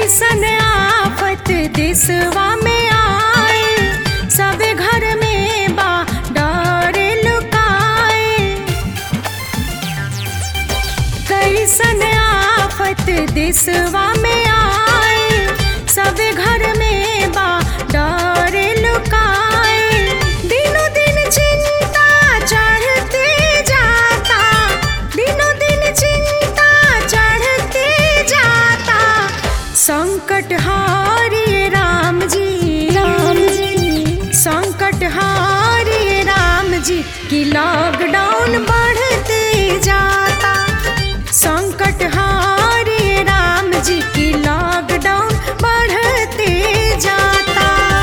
कैसन आफत दिसवा में आए सब घर में बा डर लुकाए कैसन आफत दिसवा में आए सब घर में बा डर लुकाए दिनों दिन चिंता चढ़ते जाता दिनों दिन चिंता चढ़ते जाता संकट हारिए राम जी राम जी संकट हारिए राम जी कि लॉकडाउन बढ़ते जाता संकट हारिए राम जी की लॉकडाउन बढ़ते जाता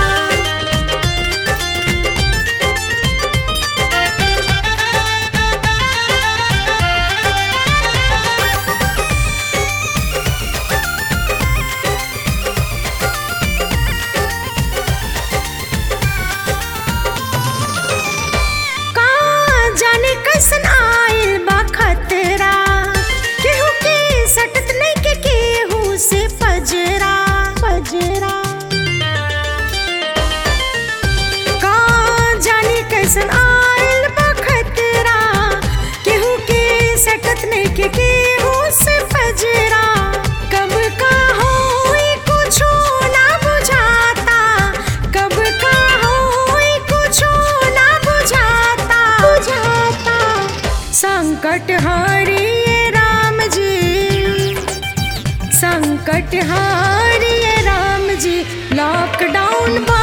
का जाने कैसन आइल बा खतरा केहू के सटत नहीं के केहू से पजरा पजरा का जाने कैसन आइल बा खतरा केहू के सटत नहीं के केहू से पजरा कब का होई कुछो ना बुझाता कब का होई कुछो ना बुझाता बुझाता संकट हरिए राम जी संकट हारिए राम जी लॉकडाउन बा